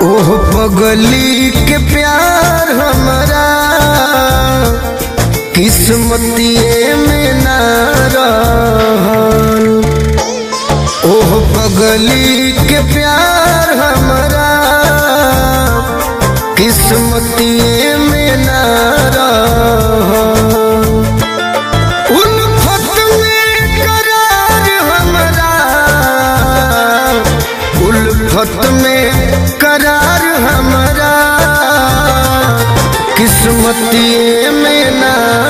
ओह पगली के प्यार हमारा किस्मतिए में ना रहल ओह पगली के प्यार हमारा किस्मतिए में ना रहल उल्फत में करार हमारा उल्फत में करार हमारा किस्मतिए में ना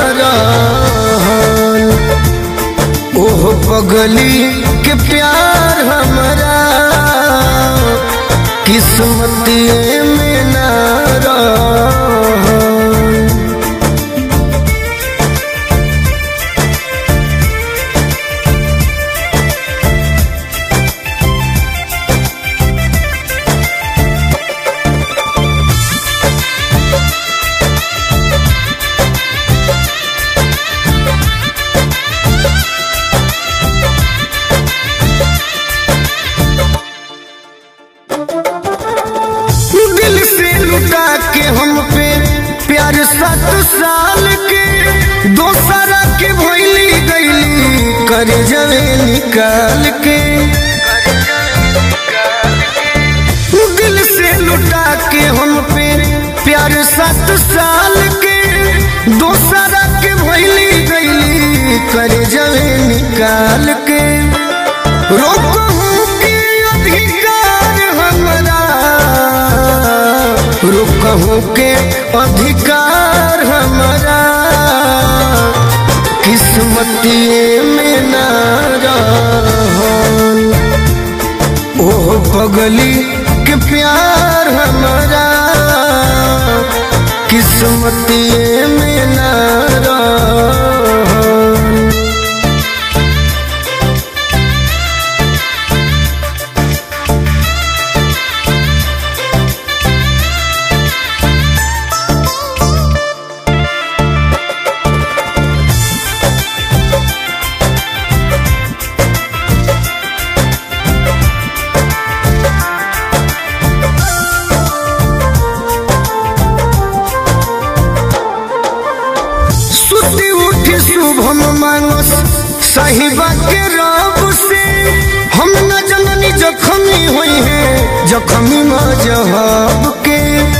रहल ओह पगली के प्यार हमारा किस्मतिए में ना रहल दिल से लुटा के हम पे प्यार सात साल के दोसरा के भैली गईली कर जवे निकाल के दिल से लुटा के हम पे प्यार सात साल के दोसरा के भैली गईली कर जवे निकाल के रोकहूं के अधिकार हमरा रुकहूं के अधिकार हमारा किस्मतिए में ना रहल ओह पगली के प्यार हमारा किस्मतिए में ना रहल सुती उठी शुभम मानस साहिबा के रब से हम न जननी जखमी हुई है जखमी मजहब के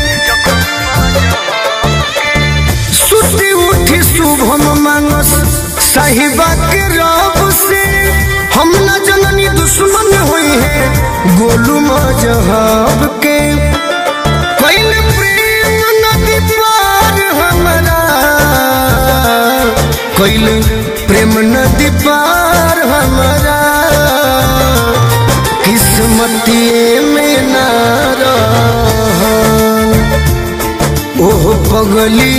सुती उठी शुभम मानस साहिबा के रब से हम न जननी दुश्मन हुई है गोलू मजहब के कैल प्रेम नदी पार हमारा कैल प्रेम नदी पार हमारा किस्मतिए में ना रहल ओह पगली